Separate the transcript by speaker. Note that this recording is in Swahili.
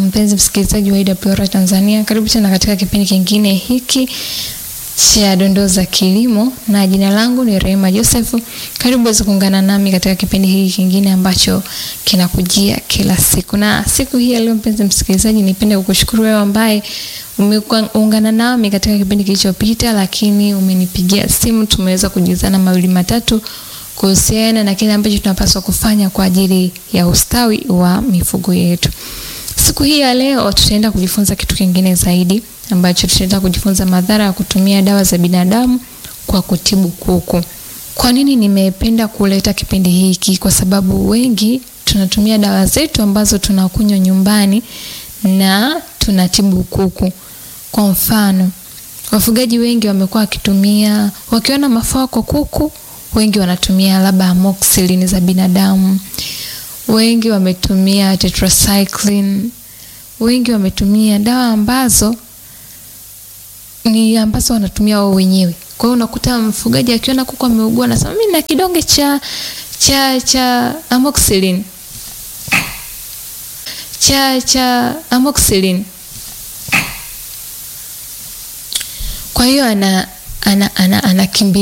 Speaker 1: mpenzi msikilizaji wa IWR Tanzania, karibu tena katika kipindi kingine hiki cha dondoo za kilimo, na jina langu ni Rehema Joseph. Karibu uweze kuungana nami katika kipindi hiki kingine ambacho kinakujia kila siku, na siku hii ya leo, mpenzi msikilizaji, nipende kukushukuru wewe ambaye umeungana nami katika kipindi kilichopita, lakini umenipigia simu, tumeweza kujuzana mawili matatu kuhusiana na kile ambacho tunapaswa kufanya kwa ajili ya ustawi wa mifugo yetu. Siku hii ya leo tutaenda kujifunza kitu kingine zaidi ambacho tutaenda kujifunza madhara ya kutumia dawa za binadamu kwa kutibu kuku. Kwa nini nimependa kuleta kipindi hiki? Kwa sababu wengi tunatumia dawa zetu ambazo tunakunywa nyumbani na tunatibu kuku. Kwa mfano, wafugaji wengi wamekuwa wakitumia, wakiona mafua kwa kuku, wengi wanatumia labda amoxicillin za binadamu wengi wametumia tetracycline, wengi wametumia dawa ambazo ni ambazo wanatumia wao wenyewe. Kwa hiyo unakuta mfugaji akiona kuku ameugua, anasema mimi na kidonge cha cha cha amoxicillin cha cha amoxicillin. Kwa hiyo ana ana ana, ana